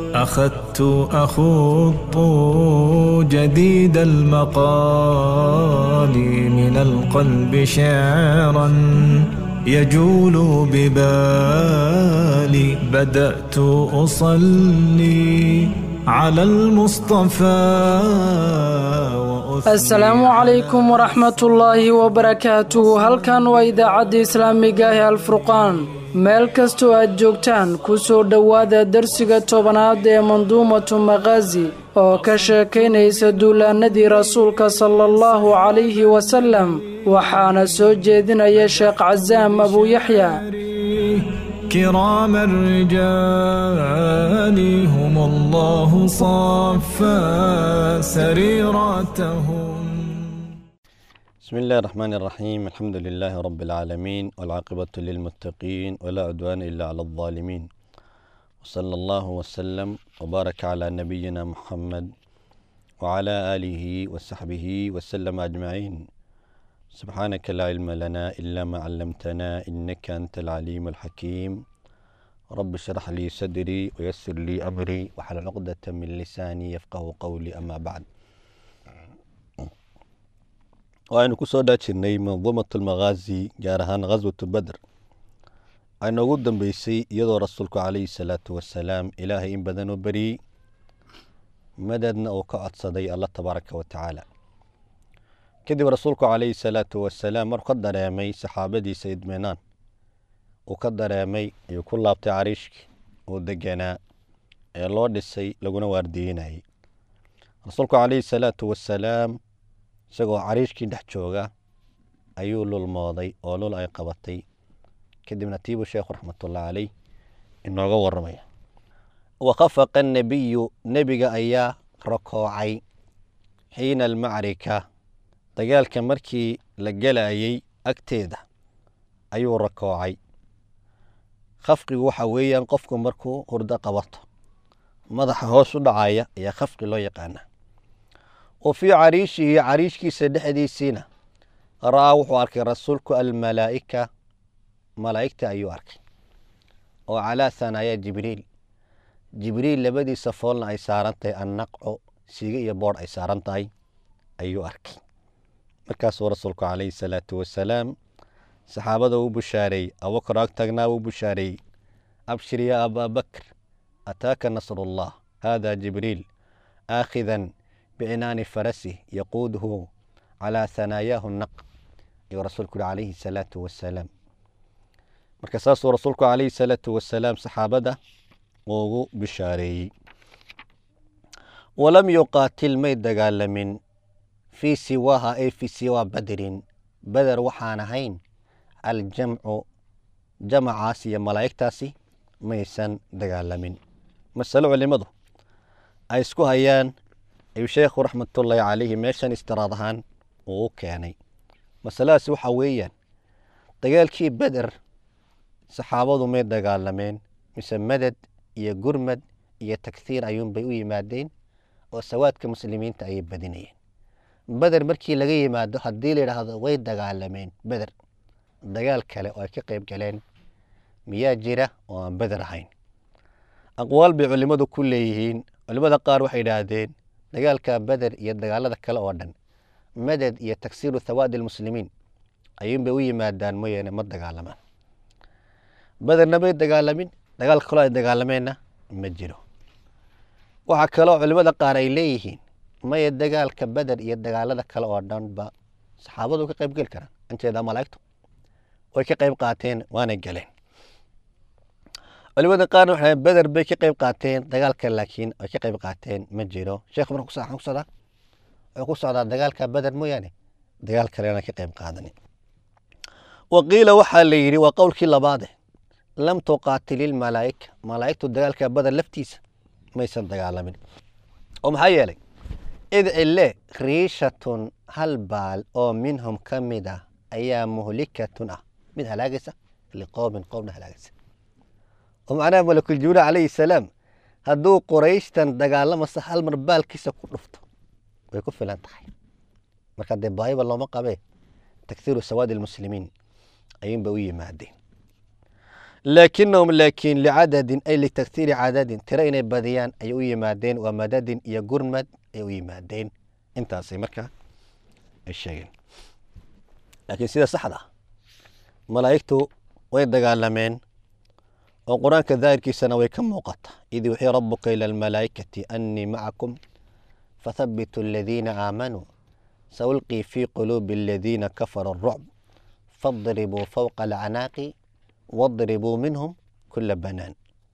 أخذت أخوض جديد المقال من القلب شعرا يجول ببالي بدأت أصلي على المصطفى asalaamu calaykum waraxmatullaahi wabarakaatuhu halkan waa idaacadda islaamiga ah ee alfurqaan meel kastoo aad joogtaan ku soo dhowaada darsiga tobanaad ee manduumatu makhaazi oo ka sheekaynaysa duulaannadii rasuulka sala allahu calayhi wasallam waxaana soo jeedinaya sheekh casaam abuuyaxya كرام الرجال هم الله صفى سريرتهم بسم الله الرحمن الرحيم الحمد لله رب العالمين والعاقبة للمتقين ولا عدوان إلا على الظالمين وصلى الله وسلم وبارك على نبينا محمد وعلى آله وصحبه وسلم أجمعين سبحانك لا علم لنا إلا ما علمتنا إنك أنت العليم الحكيم رب اشرح لي صدري ويسر لي أمري وحل عقدة من لساني يفقه قولي أما بعد waaynu ku soo dhaajirnay manduumat almakhaazi gaar ahaan khaswatu badr ayna ugu dambeysay iyadoo rasuulku calayhi salaatu wasalaam ilaahay in badan oo beriyey madadna uu ka codsaday alla tabaaraka wa tacaala kadib rasuulku calayhi salaatu wasalaam maruu ka dareemay saxaabadiisa idminaan uu ka dareemay ayuu ku laabtay cariishkii uu deganaa ee loo dhisay laguna waardiinayay rasuulku calayhi salaatu wasalaam isagoo cariishkii dhex jooga ayuu lulmooday oo lul ay qabatay kadibna tiibuu sheekhu raxmatullah caleyh inooga waramaya wakhafaqa nebiyu nebiga ayaa rakoocay xiina almacrika dagaalka markii la gelayay agteeda ayuu rakoocay khafqigu waxa weeyaan qofku markuu hurdo qabato madaxa hoos u dhacaya ayaa khafqi loo yaqaana wa fii cariishihi cariishkiisa dhexdiisiina ra'aa wuxuu arkay rasuulku almalaa'ika malaa'igta ayuu arkay oo calaa hanaaya jibriil jibriil labadiisa foolna ay saaran tahay annaqco siiga iyo boodh ay saaran tahay ayuu arkay markaasuu rasuulku calayhi salaatu wasalaam saxaabada uu bushaareeyey abubakar ag tagnaa uu bushaareeyey abshir yaa abaa bakr ataaka nasrullah haada jibriil aakhidan bicinaani farasih yaquuduhu calaa hanaayaahu naq ayuu rasuulku yihi calayhi salaatu wasalaam marka saasuu rasuulku calayhi salaatu wasalaam saxaabada ugu bishaareeyey walam yuqaatil may dagaalamin fii siwaaha ay fii siwaa badrin beder waxaan ahayn aljamcu jamacaas iyo malaa'igtaasi maysan dagaalamin masalo culimadu ay isku hayaan ayuu sheekhu raxmatullaahi calayhi meeshan istiraad ahaan uu u keenay masaladaasi waxaa weeyaan dagaalkii beder saxaabadu may dagaalameen mise madad iyo gurmad iyo taghiir ayuunbay u yimaadeen oo sawaadka muslimiinta ayay badinayeen beder markii laga yimaado haddii la yidhaahdo way dagaalameen beder dagaal kale oo ay ka qayb galeen miyaa jira oo aan beder ahayn aqwaal bay culimmadu ku leeyihiin culimmada qaar waxay idhaahdeen dagaalka beder iyo dagaalada kale oo dhan madad iyo tagsiiru thawaadi almuslimiin ayuunbay u yimaadaan mooyaane ma dagaalamaan bederna may dagaalamin dagaal kaloo ay dagaalameenna ma jiro waxaa kaloo culimmada qaar ay leeyihiin maya dagaalka beder iyo dagaalada kale oo dhanba saxaabadu ka qayb geli karaan anjeedaa malaa'igtu way ka qayb qaateen waanay galeen culimada qaarna waxay beder bay ka qayb qaateen dagaalka laakiin ay ka qayb qaateen ma jiro sheekhu marka kusa ku socdaa wuxuu ku socdaa dagaalka beder mooyaane dagaal kalena ka qayb qaadanin wa qiila waxaa la yidhi waa qowlkii labaade lam tuqaatil ilmalaa'ika malaa'igtu dagaalka beder laftiisa maysan dagaalamin oo maxaa yeelay id cille riishatun hal baal oo minhum ka mid ah ayaa muhlikatun ah mid halaagaysa liqowmin qowmna halaagaysa oo macnaha malakul jibriil calayhi salaam hadduu qorayshtan dagaalamasa hal mar baalkiisa ku dhufto way ku filan tahay marka dee baahiba looma qabee takhiiru sawaadi almuslimiin ayuunba u yimaadeen laakinahum laakiin licadadin ay litaktiiri cadadin tiro inay badiyaan ayay u yimaadeen waa madadin iyo gurmad ayay u yimaadeen intaasay markaa ay sheegeen laakiin sida saxda ah malaa'igtu way dagaalameen oo qur-aanka daahirkiisana way ka muuqata id yuxii rabuka ila almalaa'ikati annii macakum fathabituu aladiina aamanuu saulqii fii quluubi aladiina kafaruu arucb fadribuu fowqa alcanaaqi wadribuu minhum kula banaan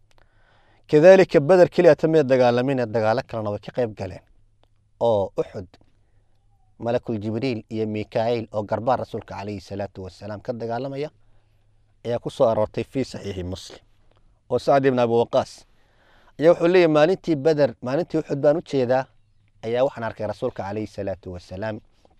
kadaalika beder keliya tamida dagaalamina dagaalo kalena way ka qayb galeen oo uxud malakul jibriil iyo mikaa'iil oo garbaa rasuulka calayhi salaatu wasalaam ka dagaalamaya ayaa ku soo aroortay fii saxiixi muslim oo sacd ibn abi waqaas ayaa wuxuu leeyahy maalintii beder maalintii uxud baan u jeedaa ayaa waxaan arkay rasuulka calayhi salaatu wasalaam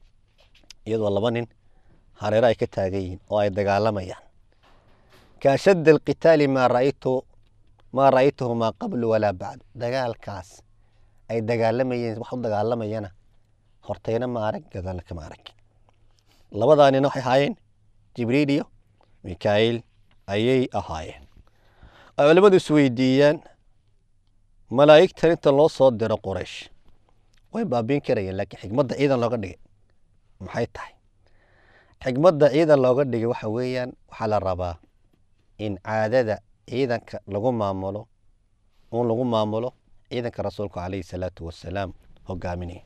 iyadoo laba nin hareero ay ka taagan yihiin oo ay dagaalamayaan kaashadda alqitaali maa ra'aytu maa ra'aytuhu maa qablu walaa bacdu dagaalkaas ay dagaalamayeen wax u dagaalamayana hortayna ma arag gadaalna kama arag labadaa nina waxay ahaayeen jibriil iyo mikaa'iil ayay ahaayeen ay culimmadu isweydiiyaan malaa'igtan inta loo soo diro quraysh way baabiin karayeen laakiin xikmadda ciidan looga dhigay maxay tahay xikmadda ciidan looga dhigay waxa weeyaan waxaa la rabaa in caadada ciidanka lagu maamulo un lagu maamulo ciidanka rasuulku calayhi salaatu wasalaam hogaaminaya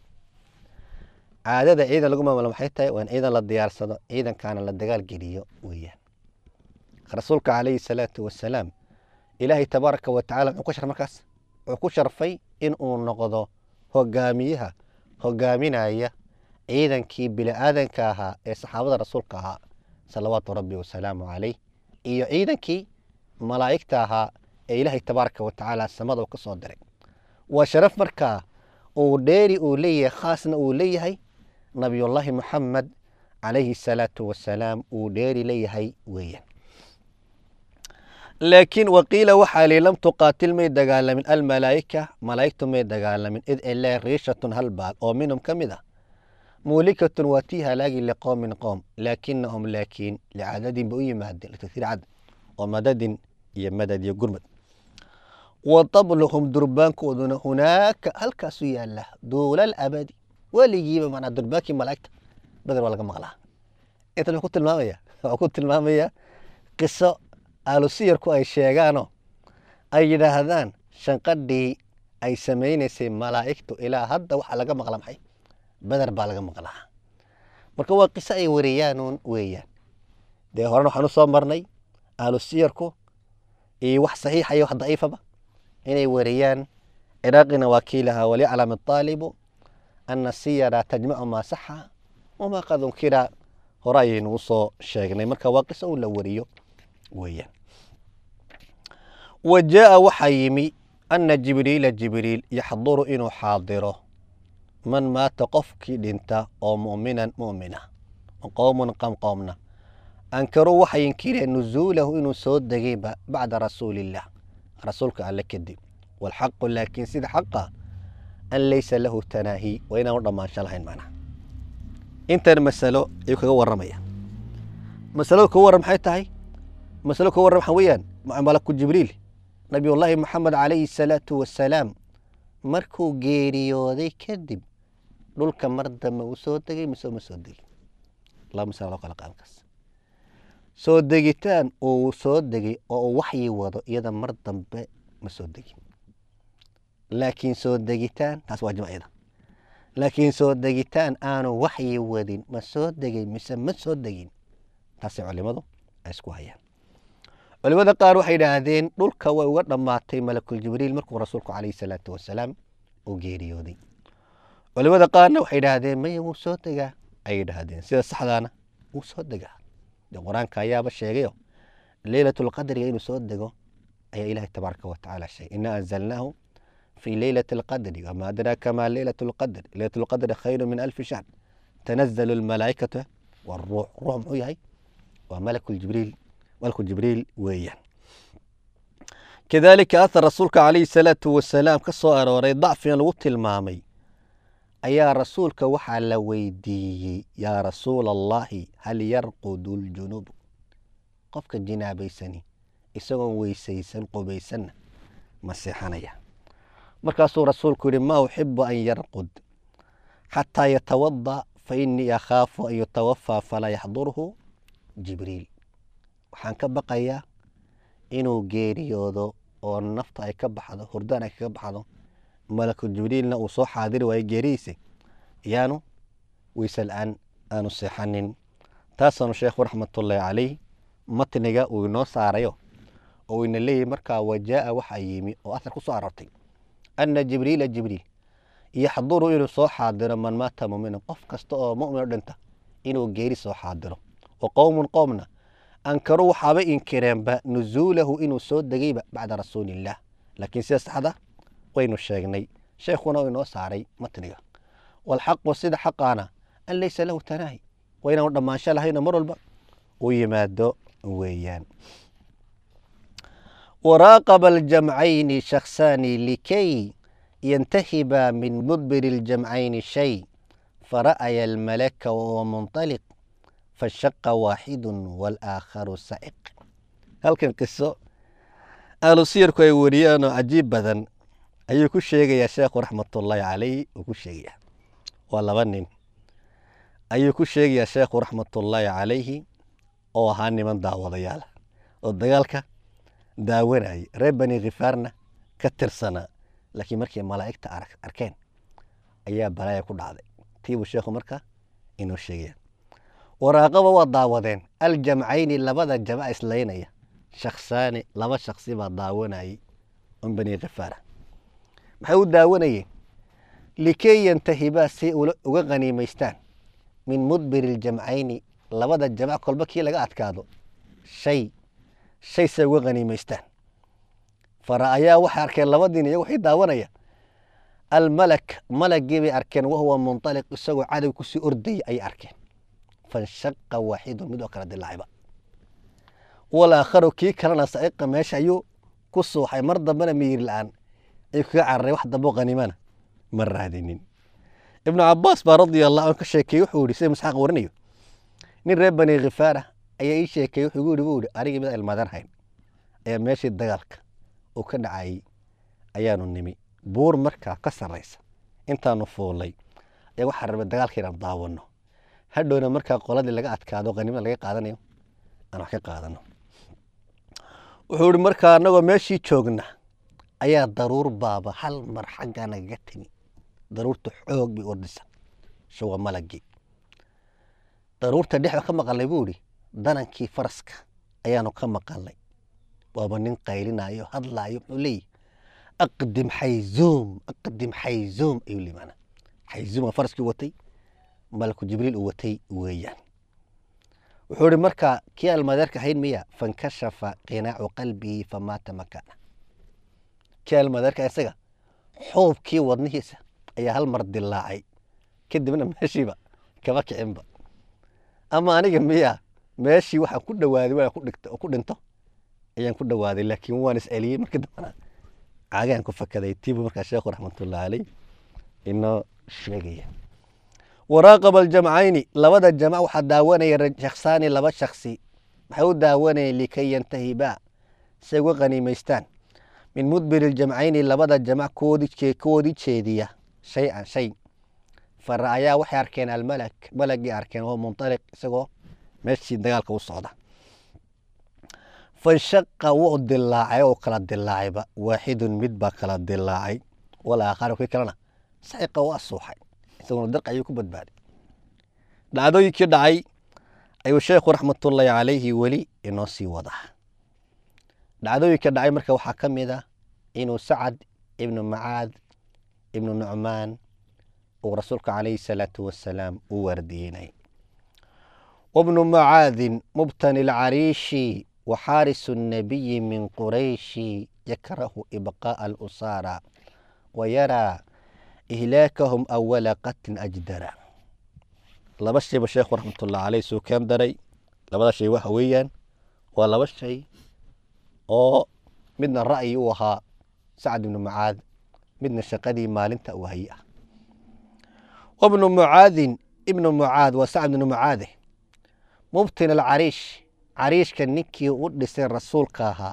caadada ciidan lagu maamulo maxay tahay waa in ciidan la diyaarsado ciidankaana la dagaal geliyo weeyaan rasuulka calayhi salaatu wasalaam ilaahay tabaaraka wa tacala muxuu ku shar markaas wuxuu ku sharfay in uu noqdo hogaamiyaha hogaaminaya ciidankii bini-aadanka ahaa ee saxaabada rasuulka ahaa salawaatu rabbi wasalaamu calayh iyo ciidankii malaa'igta ahaa ee ilaahay tabaaraka wa tacaala samada uu ka soo diray waa sharaf markaa uu dheeri uu leeyahay khaasna uu leeyahay nabiyullaahi moxamed calayhi salaatu wasalaam uu dheeri leeyahay weeyaan laakiin waqiila waxaa lii lam tuqaatil may dagaalamin almalaa'ika malaa'igtu may dagaalamin id ilaa riishatun hal baal oo minhum ka mid ah muulikatun waa tii halaagi liqowmin qowm laakinahum laakiin licadadin ba u yimaadeen litasiir cadad oo madadin iyo madad iyo gurmad wa tabluhum durbaankooduna hunaaka halkaasu yaala duulal abadi weligiiba manaa durbaankii malaa'igta badar waa laga maqlaa intan wuxuu ku tilmaamaya wuxuu ku tilmaamayaa qiso aalusiyarku ay sheegaanoo ay yidhaahdaan shanqadhii ay samaynaysay malaa'igtu ilaa hadda waxaa laga maqla maxay beder baa laga maqlaa marka waa qiso ay wariyaanuun weeyaan dee horena waxaan u soo marnay aalusiyarku iyo wax saxiixa iyo wax daciifaba inay wariyaan ciraaqina waa kii lahaa walyaclam aalibu ana siyara tajmacu maa saxa wamaa qad unkira hore ayaynu u soo sheegnay marka waa qiso un la wariyo weeyaan wa jaaa waxaa yimi ana jibriila jibriil yaxduru inuu xaadiro man maata qofkii dhinta oo mu'minan mu'mina qowmun qam qowmna ankaruu waxay inkireen nuzuulahu inuu soo degayba bacda rasuuliillah rasuulka alle kadib walxaqu laakiin sida xaqa an laysa lahu tanaahi waa inaan u dhammaansho lahayn macnaha intan masalo ayuu kaga warramaya masaladu kaga warram maxay tahay masalo kaga warram waxaa weeyaan malaku jibriil nabiyullaahi moxamed calayhi salaatu wasalaam markuu geeriyooday kadib dhulka mar dambe uu soo degay mise uma soo degin laba masalo loo kala qaankaas soo degitaan uu soo degay oo uu waxyi wado iyada mar dambe ma soo degin laakiin soo degitaan taas waa jimciyada laakiin soo degitaan aanu waxyi wadin ma soo degay mise ma soo degin taasay culimadu ay isku hayaan culimada qaar waxay yidhaahdeen dhulka way uga dhammaatay malakul jibriil markuu rasuulku calayhi salaatu wasalaam uu geeriyooday culimada qaarna waxay yidhaahdeen maya wuu soo degaa ayay yidhaahdeen sida saxdaana wuu soo degaa dee qur-aanka ayaaba sheegayo leylat lqadriga inuu soo dego ayaa ilaahay tabaaraka watacaala sheegay ina anzalnaahu في ليلة القدر وما أدراك ما ليلة القدر ليلة القدر خير من ألف شهر تنزل الملائكة والروح روح محو هي وملك الجبريل ملك الجبريل ويان كذلك أثر رسولك عليه الصلاة والسلام كسو أروري ضعف الوط المامي أيا رسولك وحا لويدي يا رسول الله هل يرقد الجنوب قفك الجنابي سني isagoon weysaysan qubaysanna ma seexanaya markaasuu rasuulku yihi maa uxibu an yarqud xataa yatawada fa inii akhaafu an yutawafaa falaa yaxdurhu jibriil waxaan ka baqayaa inuu geeriyoodo oo nafta ay ka baxdo hurdaan ay kaga baxdo malaku jibriilna uu soo xaadiri waayo geerihiisa yaanu weyse la-aan aanu seexanin taasaanu sheekhu raxmatullaahi calayh matniga uu inoo saarayo oo ina leeyahy markaa wajaa waxaa yimi oo asar ku soo aroortay ana jibriila jibriil yaxduru inuu soo xaadiro man maata muminan qof kasta oo mumin o dhinta inuu geeri soo xaadiro wa qowmun qoomna ankaruu waxaabay inkireenba nuzuulahu inuu soo degayba bacda rasuulillaah laakiin sida saxda waynu sheegnay sheekhuna uu inoo saaray matniga walxaqu sida xaqaana an laysa lahu tanaahi waa inaanu dhammaansho lahayno mar walba uu yimaado weeyaan waraaqaba aljamcayni shakhsaani likay yantahiba min mudbiri اljamcayni shay fara'aya almalaka wahuwa munطaliq fashaqa waaxidu wاlaakharu saciq halkan qiso ahlu siyarku ay wariyaan oo cajiib badan ayuu ku sheegayaa sheekhu raxmatullaahi calayh uu ku sheegaya waa laba nin ayuu ku sheegayaa sheekhu raxmatullaahi calayhi oo ahaa niman daawadayaal oo dagaalka daawanayay reer bani khifaarna ka tirsanaa laakiin markay malaa'igta arkeen ayaa balaaya ku dhacday tiibuu sheekhu marka inoo sheegaya waraaqaba waa daawadeen aljamcayni labada jamac islaynaya shakhsaani laba shaksi baa daawanayay on bani khifaara maxay u daawanayeen likay yantahibaa si uga qaniimaystaan min mudbiri iljamcayni labada jamac kolba kii laga adkaado shay shay say uga qaniimaystaan fara'ayaa waxay arkeen labadiin iyago waxay daawanaya almalak malagii bay arkeen wahuwa munطaliq isagoo cadow kusii ordaya ayay arkeen fanshaqa waaxidu mid oo kala dilaacayba walaakharu kii kalena saciqa meesha ayuu ku suuxay mar dambena miyir la-aan ayuu kaga cararay wax dambo qaniimana ma raadinin ibnu cabaas baa radia allah an ka sheekeeyey wuxuu yihi sida masxaaq warinayo nin reer bani khifaara ayaa ii sheekeeyey wuxuu igu yihi buu yihi anigii mid ilmaadaan hayn ayaa meeshii dagaalka uu ka dhacayay ayaanu nimi buur markaa ka sarraysa intaanu fuulay ayaa waxaa rabay dagaalka inaan daawano hadhowna markaa qoladii laga adkaado qaniimada laga qaadanayo aan wax ka qaadano wuxuu ihi markaa anagoo meeshii joogna ayaa daruur baaba hal mar xaggaa nagaga timi daruurta xoog bay ordisa shuwa malagii daruurta dhexda ka maqalnay buu ihi danankii faraska ayaanu ka maqalnay waaba nin qaylinayo hadlaayo muxuu leeyahy aqdim xayzuum aqdim xayzuum ayuu li maanaa xayzuum waa faraskii watay malaku jibriil uu watay weeyaan wuxuu ihi markaa kii almadeerka ahayn miya fankashafa qinaacu qalbihi famaata makaana kii almadeerka isaga xuubkii wadnihiisa ayaa hal mar dilaacay kadibna meeshiiba kama kicinba ama aniga miya meeshii waxaan ku dhawaaday waa ku dhinto ayaan ku dhawaaday laakiin waan is celiyey markii dambana caagaan ku fakaday tiibu markaa sheekhu raxmatullahi caleyh inoo sheegaya waraaqaba aljamcayni labada jamac waxaa daawanaya shakhsaani laba shaksi maxay u daawanayeen likay yantahibaa say uga qaniimaystaan min mudbiri iljamcayni labada jamac koodii jeediya shay-an shay fara'ayaa waxay arkeen almalak malagii arkeen oo munطaliq isagoo meeshii dagaalka u socda fanshaqa wuu dilaacay oo kala dilaacayba waaxidun mid baa kala dilaacay walaakharu kii kalena saciqa waa suuxay isaguna darq ayuu ku badbaaday dhacdooyinkii dhacay ayuu sheekhu raxmatullaahi calayhi weli inoo sii wadaa dhacdooyinka dhacay marka waxaa ka mid a inuu sacad ibnu macaad ibnu nucmaan uu rasuulka calayhi salaatu wasalaam u waardiyeynay wabnu macaadin mubtani lcariishi waxaarisu الnabiyi min qurayshi yakrahu ibqaaءa alusaara wayaraa ihlaakahum awala qatin ajdara laba shayba sheekhu raxmatullah caleyh suu keen daray labada shay waxa weeyaan waa laba shay oo midna ra'yi u ahaa sacad ibnu mucaad midna shaqadii maalinta uu haye ah wabnu mucaadin ibnu mucaad waa sacad ibnu mucaade mubtin alcariish cariishka ninkii u dhisay rasuulka ahaa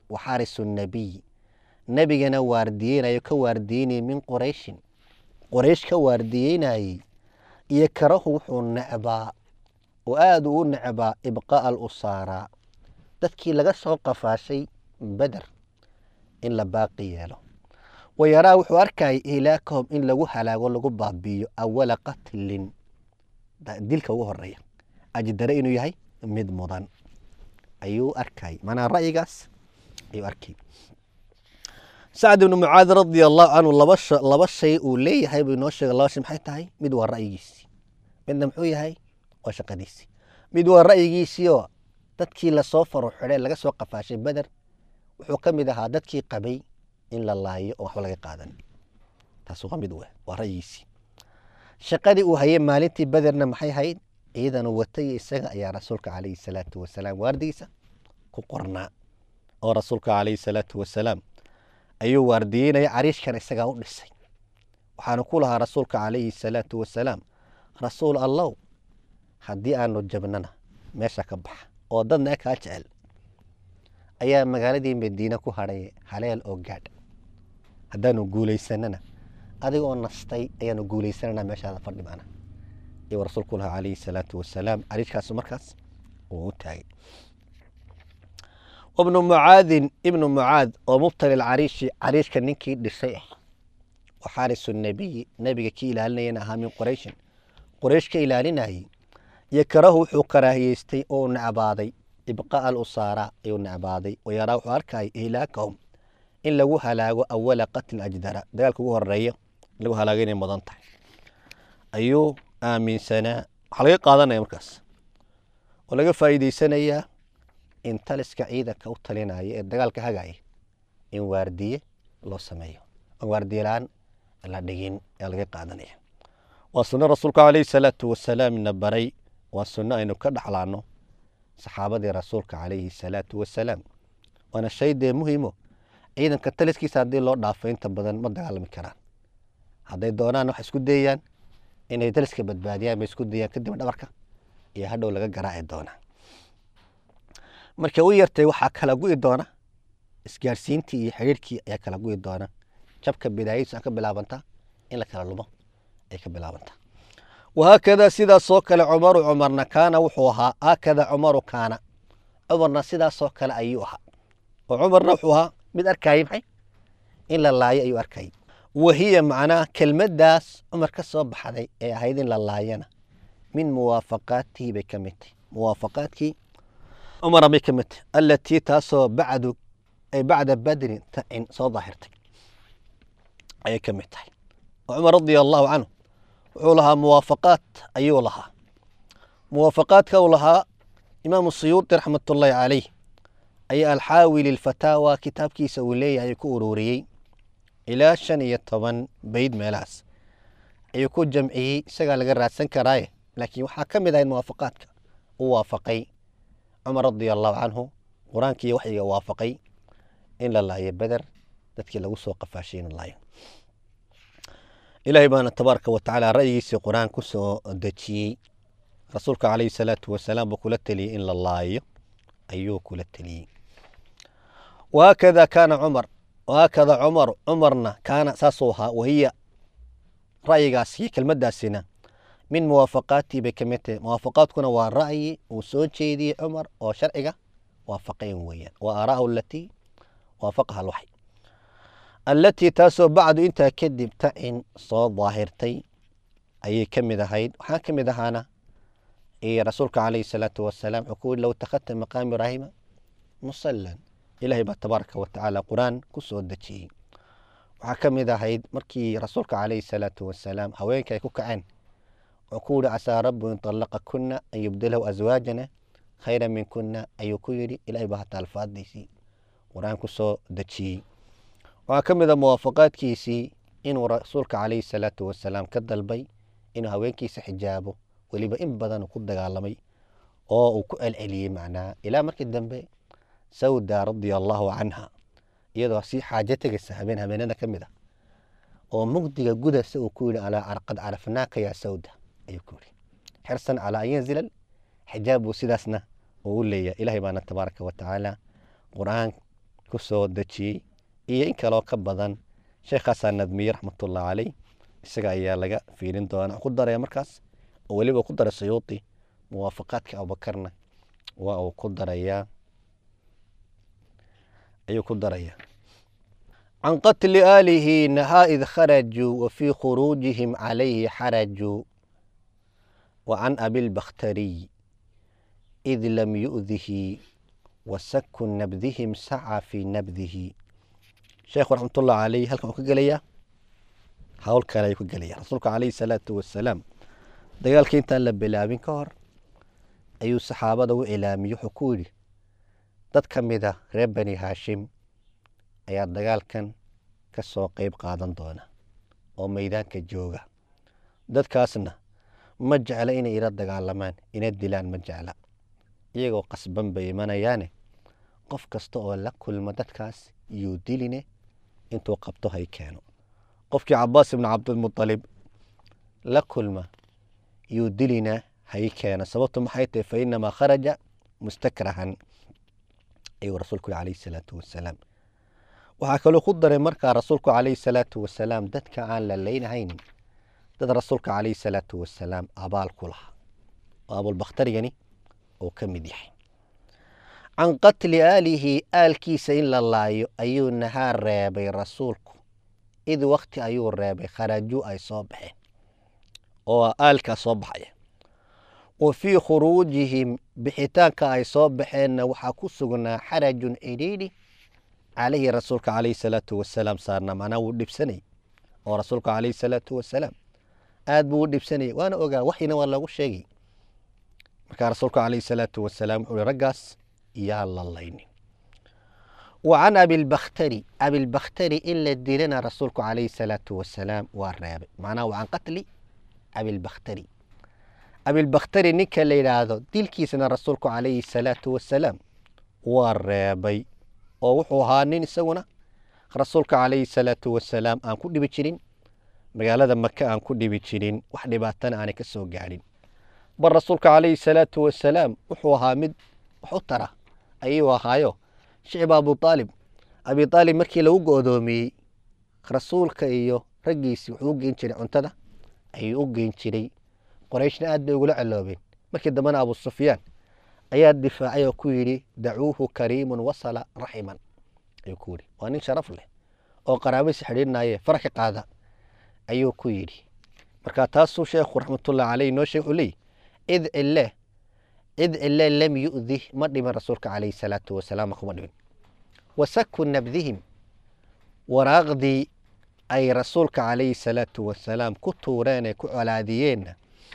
wa xaarisu nabiy nebigana waardiyeynayo ka waardiyeynayay min qurayshin qoraysh ka waardiyeynayey iyo karahu wuxuu necbaa oo aada uu u necbaa ibqaa'a alusaaraa dadkii laga soo qafaashay beder in la baaqi yeelo wayaraa wuxuu arkayay ilaakahum in lagu halaago lagu baabiiyo awala qatlin dilka ugu horeeya ajdare inuu yahay mid mudan ayuu arkay manaa ra'yigaas ayuu arkay sacd ibnu mucaad radia allahu canhu laba laba shay uu leeyahay buu inoo sheegay laba shay maxay tahay mid waa ra'yigiisii midna muxuu yahay waa shaqadiisii mid waa ra'yigiisiioo dadkii lasoo faro xidhee laga soo qafaashay beder wuxuu ka mid ahaa dadkii qabay in la laayo oo waxba laga qaadan taas waa mid we waa ra'yigiisii shaqadii uu hayay maalintii bederna maxay ahayd ciidanu watay isaga ayaa rasuulka calayhi salaatu wasalaam waardigiisa ku qornaa oo rasuulka calayhi salaatu wasalaam ayuu waardiyeynaya cariishkan isagaa u dhisay waxaanu ku lahaa rasuulka calayhi salaatu wasalaam rasuul allow haddii aanu jabnana meesha ka baxa oo dadna kaa jecel ayaa magaaladii madiine ku hadhay haleel oo gaadh haddaanu guulaysanana adiga oo nastay ayaanu guulaysanana meeshaada fadhi maana ayuu rasuulku lahaa calayhi salaatu wasalaam cariishkaas markaas uu u taagay wabnu mucaadin ibnu mucaad oo mubtali cariishi cariishka ninkii dhisay ah wa xaarisu nabiyi nebiga kii ilaalinayana ahaa min qurayshin qoraysh ka ilaalinayey iyo karahu wuxuu karaahiyeystay oo necbaaday ibqaa'a alusaara ayuu necbaaday wayaraa wuxuu arkayay ihlaakahum in lagu halaago awala qatlin ajdara dagaalka ugu horeeya in lagu halaago inay mudan tahay ayuu aaminsanaa waxaa laga qaadanaya markaas oo laga faa'iideysanayaa in taliska ciidanka u talinaya ee dagaalka hagaya in waardiye loo sameeyo oo waardiye la-aan la dhigin ayaa laga qaadanaya waa sunno rasuulku calayhi salaatu wasalaam na baray waa sunno aynu ka dhaxlaano saxaabadii rasuulka calayhi salaatu wasalaam waana shay dee muhiimo ciidanka taliskiisa haddii loo dhaafo inta badan ma dagaalami karaan hadday doonaan wax isku dayayaan inay taliska badbaadiyaan bay isku dayaan kadib dhabarka iyo hadhow laga garaaci doonaa markay u yartay waxaa kala gu'i doona isgaarsiintii iyo xidhiirkii ayaa kala gu'i doona jabka bidaayadiisa ka bilaabantaa in la kala lumo ay ka bilaabantaa wahaakada sidaasoo kale cumaru cumarna kaana wuxuu ahaa haakada cumaru kaana cumarna sidaasoo kale ayuu ahaa oo cumarna wuxuu ahaa mid arkayay maxay in la laayo ayuu arkayay wahiya macnaa kelmaddaas cumar ka soo baxday ee ahayd in la laayana min muwaafaqaatihi bay ka mid tahay muwaafaqaadkii cumara bay ka mid tahay allatii taasoo bacdu ay bacda badrin tacin soo daahirtay ayay ka mid tahay oo cumar radia allahu canhu wuxuu lahaa muwaafaqaad ayuu lahaa muwaafaqaadka uu lahaa imaamu suyuuti raxmatullaahi calayh ayaa alxaawi lilfataawa kitaabkiisa uu leeyahay ku ururiyey ilaa shan iyo toban beyd meelahaas ayuu ku jamciyey isagaa laga raadsan karaaye laakiin waxaa ka mid ahayd muwaafaqaadka u waafaqay cumar radia allahu canhu qur-aankii waxyiga waafaqay in la laayo beder dadkii lagu soo qafaashay in la laayo ilaahay baana tabaaraka wa tacaala ra'yigiisii qur-aan ku soo dejiyey rasuulka calayhi salaatu wasalaam buu kula teliyey in la laayo ayuu kula teliyey wahaakada kaana cumar wahaakada cumaru cumarna kaana saasuu ahaa wahiya ra'yigaas iyo kelmaddaasina min muwaafaqaatii bay ka mid tahay muwaafaqaadkuna waa ra'yi uu soo jeediyey cumar oo sharciga waafaqayn weeyaan wa aaraa'u alatii waafaqaha alwaxy allatii taasoo bacdu intaa kadib tacin soo daahirtay ayay ka mid ahayd waxaa ka mid ahaana iyo rasuulka calayhi salaatu wasalaam wuxuu ku yidhi low takhadta maqaama ibraahima musallan ilaahay baa tabaaraka wa tacaala qur-aan ku soo dejiyey waxaa ka mid ahayd markii rasuulka calayhi salaatu wasalaam haweenka ay ku kaceen wuxuu ku yihi casaa rabbu in طallaqa kuna an yubdilahu aswaajana khayra min kuna ayuu ku yidhi ilaahay baa hataa alfaadiisii qur-aan ku soo dejiyey waxaa ka mid a muwaafaqaadkiisii inuu rasuulka calayhi salaatu wasalaam ka dalbay inuu haweenkiisa xijaabo weliba in badan uu ku dagaalamay oo uu ku celceliyey macnaha ilaa markii dambe sawda radia allahu canha iyadoo sii xaajo tegaysa habeen habeenada ka mid ah oo mugdiga gudasa uu ku yihi qad carafnaaka yaa sawda ayuu ku yihi xirsan calaa an yanzila xijaab buu sidaasna uu u leeyahay ilahay baana tabaaraka wa tacaala qur-aan ku soo dejiyey iyo in kaloo ka badan sheekhaasaa nadmiye raxmatullah caleyh isaga ayaa laga fiirin doona ku daraya markaas oo weliba ku daray sayuuti muwaafaqaadka abubakarna waa uu ku darayaa ayuu ku darayaa can qatli aalihi nahaa id kharajuu wa fii khuruujihim calayhi xarajuu wa can abilbakhtariy id lam yu'dihi wa saku nabdihim saca fii nabdihi sheekhu raxmatullah caleyh halkan wuxuu ka gelayaa hawl kale ayuu ka gelaya rasuulka caleyhi salaatu wasalaam dagaalkii intaan la bilaabin ka hor ayuu saxaabada u ilaamiyey wuxuu ku yidhi dad ka mida reer bani haashim ayaa dagaalkan ka soo qeyb qaadan doona oo meydaanka jooga dadkaasna ma jecla inay ila dagaalamaan ina dilaan ma jecla iyagoo qasban bay imanayaane qof kasta oo la kulma dadkaas yuu diline intuu qabto hay keeno qofkii cabaas ibnu cabdilmualib la kulma yuu dilina hay keeno sababtu maxay tahay fa inamaa kharaja mustakrahan ayuu rasuulku yhi calayhi salaatu wasalaam waxaa kaloo ku daray markaa rasuulku calayhi salaatu wasalaam dadka aan la leynahaynin dad rasuulka calayhi salaatu wasalaam abaal ku lahaa oo abulbakhtarigani uu ka mid yahay can qatli aalihi aalkiisa in la laayo ayuu nahaa reebay rasuulku id wakti ayuu reebay kharajuu ay soo baxeen oo aalkaa soo baxaya wa fii khuruujihim bixitaanka ay soo baxeenna waxaa ku sugnaa xarajun cidhiidhi calayhi rasuulka calayhi salaatu wasalaam saarna macnaa wuu dhibsanay oo rasuulka calayhi salaatu wasalaam aad buu u dhibsanayay waana ogaa waxyina waa loogu sheegay markaa rasuulka calayhi salaatu wasalaam wuxuu hi raggaas yaa la laynin wa can abilbakhtari abilbakhtari in la dilana rasuulku calayhi salaatu wasalaam waa reebay macnaha wa can qatli abilbakhtari abilbakhtari ninka la yidhaahdo dilkiisana rasuulku calayhi salaatu wasalaam waa reebay oo wuxuu ahaa nin isaguna rasuulka calayhi salaatu wasalaam aan ku dhibi jirin magaalada maka aan ku dhibi jirin wax dhibaatana aanay ka soo gaadhin bal rasuulka calayhi salaatu wasalaam wuxuu ahaa mid wax u tara ayuu ahaayo shicib abuaalib abiaalib markii lagu go-doomiyey rasuulka iyo raggiisii wuxuu u geyn jiray cuntada ayuu u geyn jiray qorayshna aad bay ugula celoobeen markii dambena abu sufyaan ayaa difaacay oo ku yidhi dacuuhu kariimun wasala raximan ayuu ku yidhi waa nin sharaf leh oo qaraabadiisa xidhiidhnaye farax ka qaada ayuu ku yidhi marka taasuu sheekhu raxmatullahi caleyh noo sheeg wuxuu leeyihi id cille id cille lam yu'dih ma dhimin rasuulka calayhi salaatu wasalaam kuma dhimin wasaku nabdihim waraaqdii ay rasuulka calayhi salaatu wasalaam ku tuureen ee ku colaadiyeenna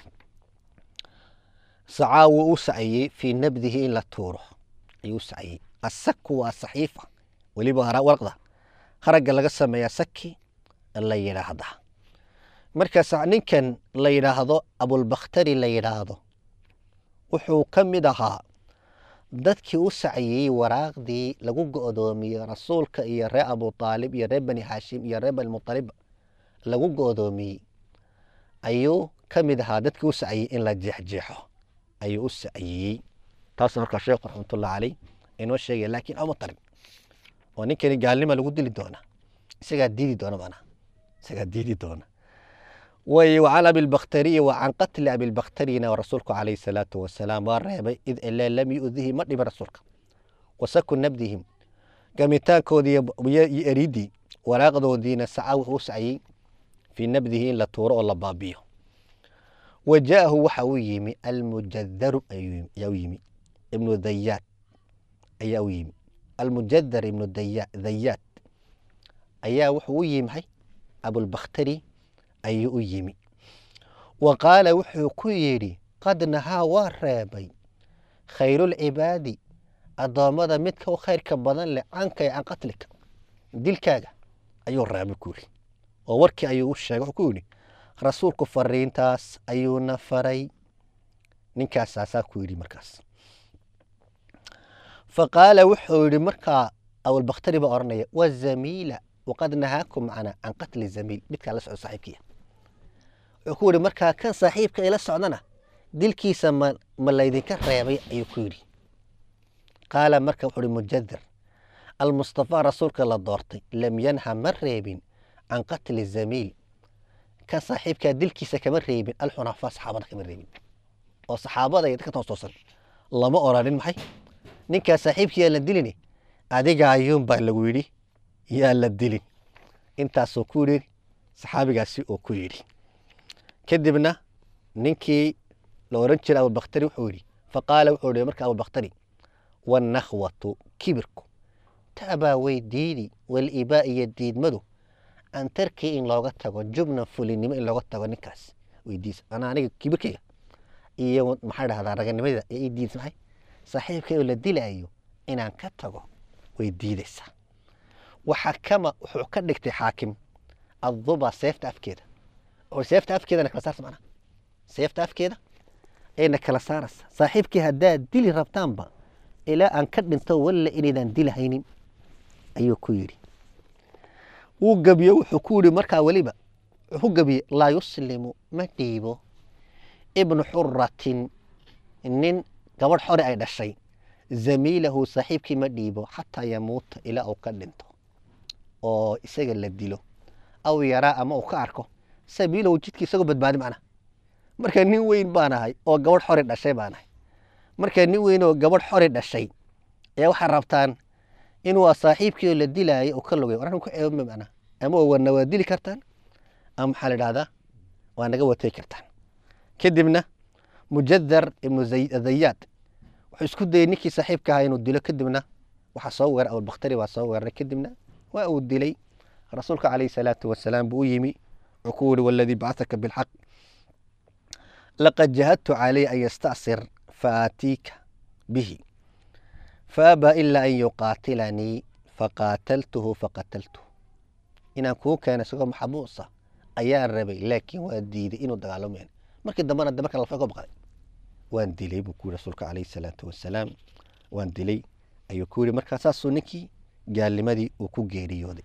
sacaa wuu u saciyey fii nabdihi in la tuuro ayuu u saciyey asaku waa saxiifa weliba warqda haragga laga sameeyaa saki la yidhaahda markaas ninkan la yidhaahdo abulbakhtari la yidhaahdo wuxuu ka mid ahaa dadkii u saciyey waraaqdii lagu go-doomiyey rasuulka iyo reer abutaalib iyo reer bani haashim iyo reer banimualib lagu go-doomiyey ayuu ka mid ahaa dadkii u saciyey in la jeexjeexo ayuu u saciyey taas markaa sheekhu raxmatullah caleyh inoo sheegaya laakiin oma tarin oo ninkani gaalnima lagu dili doona isagaa diidi doona manaa isagaa diidi doona way wacan abilbakhtariyi wa can qatli abilbakhtariyina rasuulku calayhi salaatu wasalaam waa reebay id ile lam yu'dihi ma dhimin rasuulka wasaku nabdihim gamitaankoodii iyo eridii waraaqdoodiina saca wuxuu u saciyey fii nabdihi in la tuuro oo la baabiyo wa jaahu waxa uu yimi almujadaru ayaa u yimi ibnu dayaad ayaa u yimi almujadar ibnu dayaad ayaa wuxuu u yimi maxay abulbakhtari ayuu u yimi wa qaala wuxuu ku yidhi qad nahaa waa reebay khayrulcibaadi addoommada midka u khayrka badan leh canka can qatlika dilkaaga ayuu reebay ku yidhi oo warkii ayuu u sheegay wuxuu ku yidhi rasuulku fariintaas ayuuna faray ninkaasaasaa ku yidhi markaas fa qaala wuxuu yidhi markaa abulbakhtari baa odhanaya wazamiila waqad nahaakum macnaa can qatli zamiil midkaa la socdo saaxiibkiya wuxuu ku yidhi markaa kan saaxiibka ila socdana dilkiisa ma ma laydinka reebay ayuu ku yidhi qaala marka wuxuu ihi mujadar almustafaa rasuulka la doortay lam yanha ma reebin can qatli zamiil kan saaxiibkaa dilkiisa kama reebin alxunafaa saxaabada kama reebin oo saxaabada iyo dadka toostoosan lama oranin maxay ninkaa saaxiibkii yaa la dilini adiga ayuun baa lagu yidhi yaa la dilin intaasoo ku yidhi saxaabigaasi oo ku yidhi kadibna ninkii la oran jiray abubakhtari wuxuu yidhi faqaala wuxuu yidhi marka abubakhtari wannakhwatu kibirku taabaa way diidi walibaa iyo diidmadu an tarkii in looga tago jubnan fulinimo in looga tago ninkaas weydiisa anaa aniga kibirkayga iyo maxaa dhahdaa raganimada ee ii diidsa maxay saaxiibkay oo la dilaayo inaan ka tago way diidaysaa waxaa kama wuxuu ka dhigtay xaakim adduba seefta afkeeda oo seefta afkeedana kala saarsa macnaha seefta afkeeda ayna kala saaraysa saaxiibkii haddaad dili rabtaanba ilaa aan ka dhinto walla inaydaan dilahaynin ayuu ku yidhi wuu gebiye wuxuu ku yidhi markaa weliba wuxuu ku gebiye laa yuslimu ma dhiibo ibnu xuratin nin gabadh xore ay dhashay zamiilahu saaxiibkii ma dhiibo xataa yamuuta ilaa uu ka dhinto oo isaga la dilo aw yaraa ama uu ka arko sabiilahu jidkii isagoo badbaadi macnaha marka nin weyn baan ahay oo gabadh xore dhashay baan ahay marka nin weyn oo gabadh xore dhashay ayaa waxaa rabtaan inuu saaxiibkii oo la dilaayo uu ka lugay waran ku ceebama macnaha ama wana waa dili kartaan ama maxaa la idhahdaa waa naga watay kartaan kadibna mujadar ibnu zayaad wuxuu isku dayey ninkii saaxiibka ahaa inuu dilo kadibna waxaa soo weeray abubakhtari waa soo weeraray kadibna waa uu dilay rasuulka calayhi salaatu wasalaam buu u yimi wuxuu ku yidhi waladii bacataka bilxaq laqad jahadtu calayhi an yasta'sir faatiika bihi faabaa ilaa an yuqaatilanii faqaataltuhu faqataltuhu inaan kuu keeno isagoo maxabuusa ayaan rabay laakiin waa diiday inuu dagaalamo markii dambena de marka lafa ka baqday waan dilay buu ku yidhi rasuulka calayhi salaatu wasalaam waan dilay ayuu ku yidhi markaa saasuu ninkii gaalnimadii uu ku geeriyooday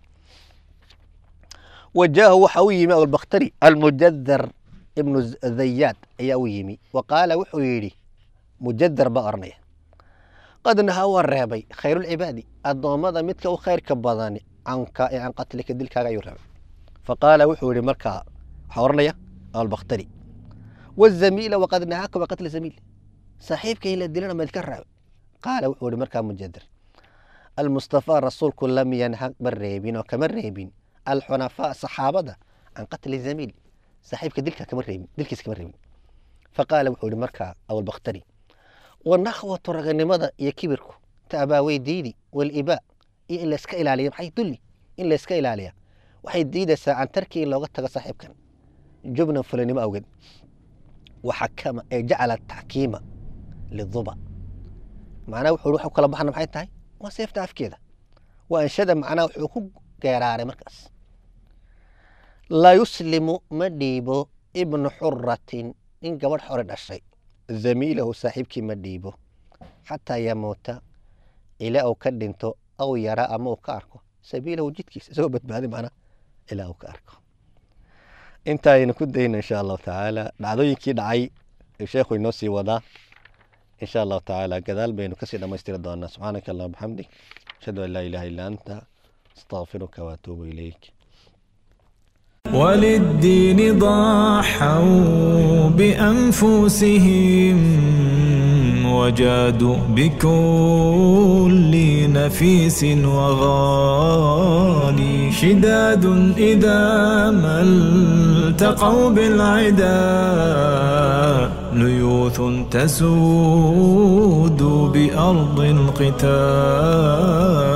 wajaahu waxa u yimi abulbakhtari almujadar ibnu zayaad ayaa u yimi wa qaala wuxuu yidhi mujadar baa oranaya qad nahaa waa reebay khayrulcibaadi addoommada midka u khayrka badani canka ee can qatlika dilkaaga ayuu reebay faqaala wuxuu yihi markaa waxaa oranaya abulbakhtari wazamiila waqad nahaaka wa qatla zamiil saaxiibkay la dilana maydka reebay qaala wuxuu yihi markaa mujadar almustafaa rasuulku lam yanha ma reebin oo kama reebin alxunafaa saxaabada can qatli zamiil saaxiibka dilka kama reebin dilkiisa kama reebin faqaala wuxuu yihi markaa abulbakhtari wanakhwatu raganimada iyo kibirku taabaa way diidi walibaa iyo in layska ilaaliya maxay dulli in layska ilaaliya waxay diidaysaa can tarki in looga tago saaxiibkan jubnan fulanimo awgeed waxakama ee jacala taxkiima liduba macnaha wuxuu wuxuu kala baxana maxay tahay waa seefta afkeeda waa anshada macnaha wuxuu ku geeraaray markaas laa yuslimu ma dhiibo ibnu xuratin in gabadh xore dhashay zamiilahu saaxiibkii ma dhiibo xataa yamuuta ilaa uu ka dhinto aw yaraa ama uu ka arko sabiilahu jidkiisa isagoo badbaadi macna ilaa uu ka arko inta aynu ku dayno insha allahu tacaala dhacdooyinkii dhacay sheekhu inoo sii wadaa insha allahu tacaala gadaal baynu kasii dhammaystiri doonaa subxaanaka allah bxamdik ashhadu an laa ilaha illa anta astaqfiruka waatuubu ilayk وللدين ضحوا بأنفسهم وجادوا بكل نفيس وغالي شداد إذا ما التقوا بالعدا ليوث تسود بأرض القتال